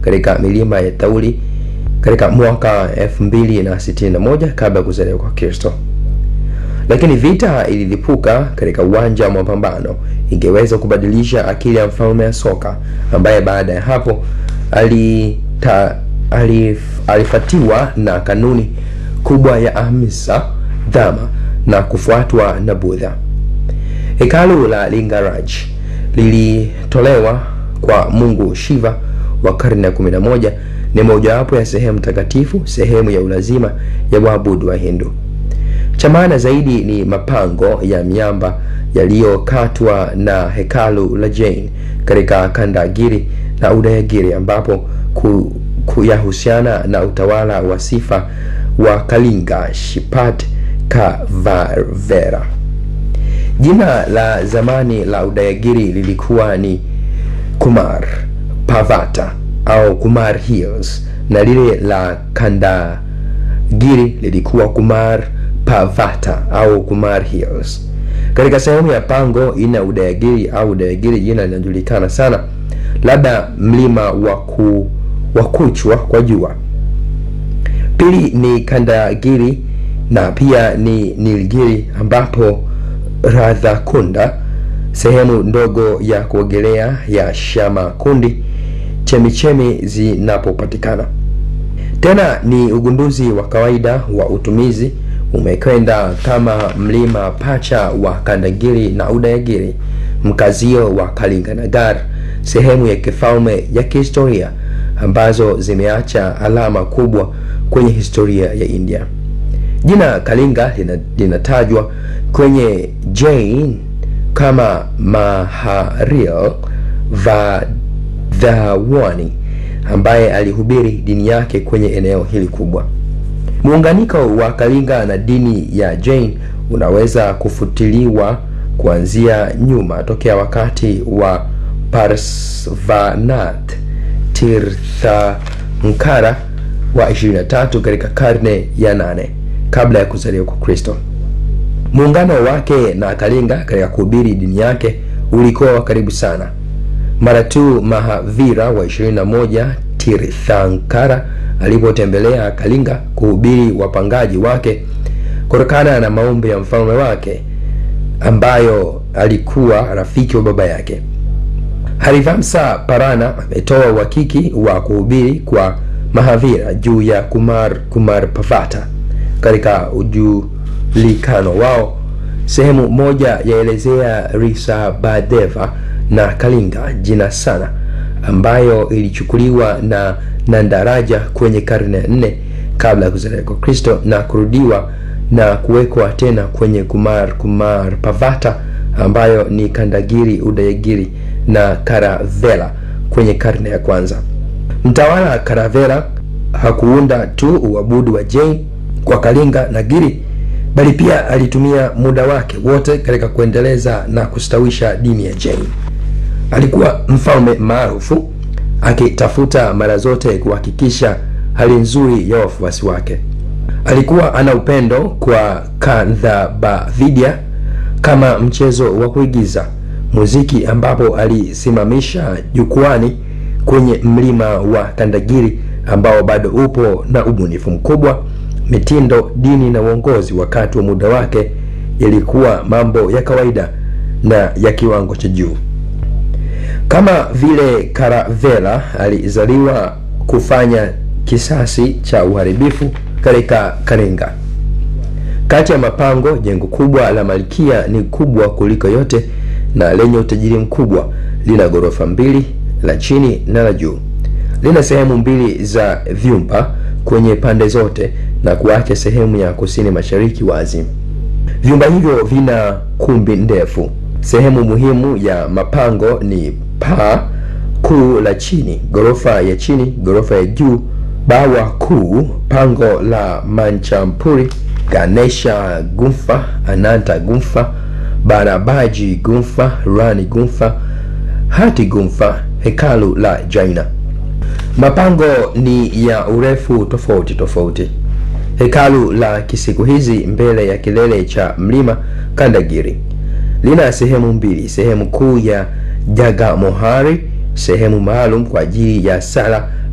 katika milima ya Thauri katika mwaka 2061 kabla ya kuzaliwa kwa Kristo. Lakini vita ililipuka katika uwanja wa mapambano, ingeweza kubadilisha akili ya mfalme Asoka ambaye baada ya hapo alita, alif, alifatiwa na kanuni kubwa ya Ahimsa Dhamma na kufuatwa na Buddha. Hekalu la Lingaraj lilitolewa kwa Mungu Shiva wa karne ya 11 ni mojawapo ya sehemu takatifu, sehemu ya ulazima ya waabudu wa Hindu. Cha maana zaidi ni mapango ya miamba yaliyokatwa na hekalu la Jain katika Kandagiri na Udayagiri ambapo ku, kuyahusiana na utawala wa sifa wa Kalinga Shipat Kavarvera. Jina la zamani la Udayagiri lilikuwa ni Kumar Pavata au Kumar Hills na lile la Kandagiri lilikuwa Kumar Pavata au Kumar Hills. Katika sehemu ya pango ina Udayagiri au Udayagiri, jina linajulikana sana, labda mlima wa ku, wa kuchwa kwa jua. Pili ni Kandagiri na pia ni Nilgiri ambapo Radhakunda, sehemu ndogo ya kuogelea ya Shamakundi, chemichemi zinapopatikana. Tena ni ugunduzi wa kawaida wa utumizi umekwenda kama mlima pacha wa Kandagiri na Udayagiri, mkazio wa Kalinganagar, sehemu ya kifalme ya kihistoria ambazo zimeacha alama kubwa kwenye historia ya India. Jina Kalinga linatajwa kwenye Jain kama Maharil Vadhavani ambaye alihubiri dini yake kwenye eneo hili kubwa. Muunganiko wa Kalinga na dini ya Jain unaweza kufutiliwa kuanzia nyuma tokea wakati wa Parsvanath Tirthankara wa 23 katika karne ya nane kabla ya kuzaliwa kwa Kristo. Muungano wake na Kalinga katika kuhubiri dini yake ulikuwa wa karibu sana. Mara tu Mahavira wa 21 Tirthankara alipotembelea Kalinga kuhubiri wapangaji wake, kutokana na maombi ya mfalme wake ambayo alikuwa rafiki wa baba yake. Harivamsa Parana ametoa uhakiki wa kuhubiri kwa Mahavira juu ya Kumar Kumar Pavata katika ujulikano wao. Sehemu moja yaelezea Risabhadeva na Kalinga jina sana, ambayo ilichukuliwa na Nandaraja kwenye karne ya nne kabla ya kuzaliwa kwa Kristo na kurudiwa na kuwekwa tena kwenye Kumar Kumar Pavata ambayo ni Kandagiri, Udayagiri na Karavela kwenye karne ya kwanza. Mtawala Karavela hakuunda tu uabudu wa Jain kwa Kalinga na Giri, bali pia alitumia muda wake wote katika kuendeleza na kustawisha dini ya Jain. Alikuwa mfalme maarufu akitafuta mara zote kuhakikisha hali nzuri ya wafuasi wake. Alikuwa ana upendo kwa Kandhabavidya kama mchezo wa kuigiza muziki, ambapo alisimamisha jukwani kwenye mlima wa Kandagiri ambao bado upo na ubunifu mkubwa. Mitindo, dini na uongozi wakati wa muda wake yalikuwa mambo ya kawaida na ya kiwango cha juu. Kama vile Karavela alizaliwa kufanya kisasi cha uharibifu katika Kalinga. Kati ya mapango, jengo kubwa la Malkia ni kubwa kuliko yote na lenye utajiri mkubwa. Lina ghorofa mbili, la chini na la juu. Lina sehemu mbili za vyumba kwenye pande zote na kuacha sehemu ya kusini mashariki wazi. Vyumba hivyo vina kumbi ndefu. Sehemu muhimu ya mapango ni paa kuu la chini, ghorofa ya chini, ghorofa ya juu, bawa kuu, pango la Manchampuri, Ganesha Gumfa, Ananta Gumfa, Barabaji Gumfa, Rani Gumfa, Hati Gumfa, hekalu la Jaina. Mapango ni ya urefu tofauti tofauti. Hekalu la kisiku hizi mbele ya kilele cha mlima Kandagiri lina sehemu mbili, sehemu kuu ya Jagamohari, sehemu maalum kwa ajili ya sala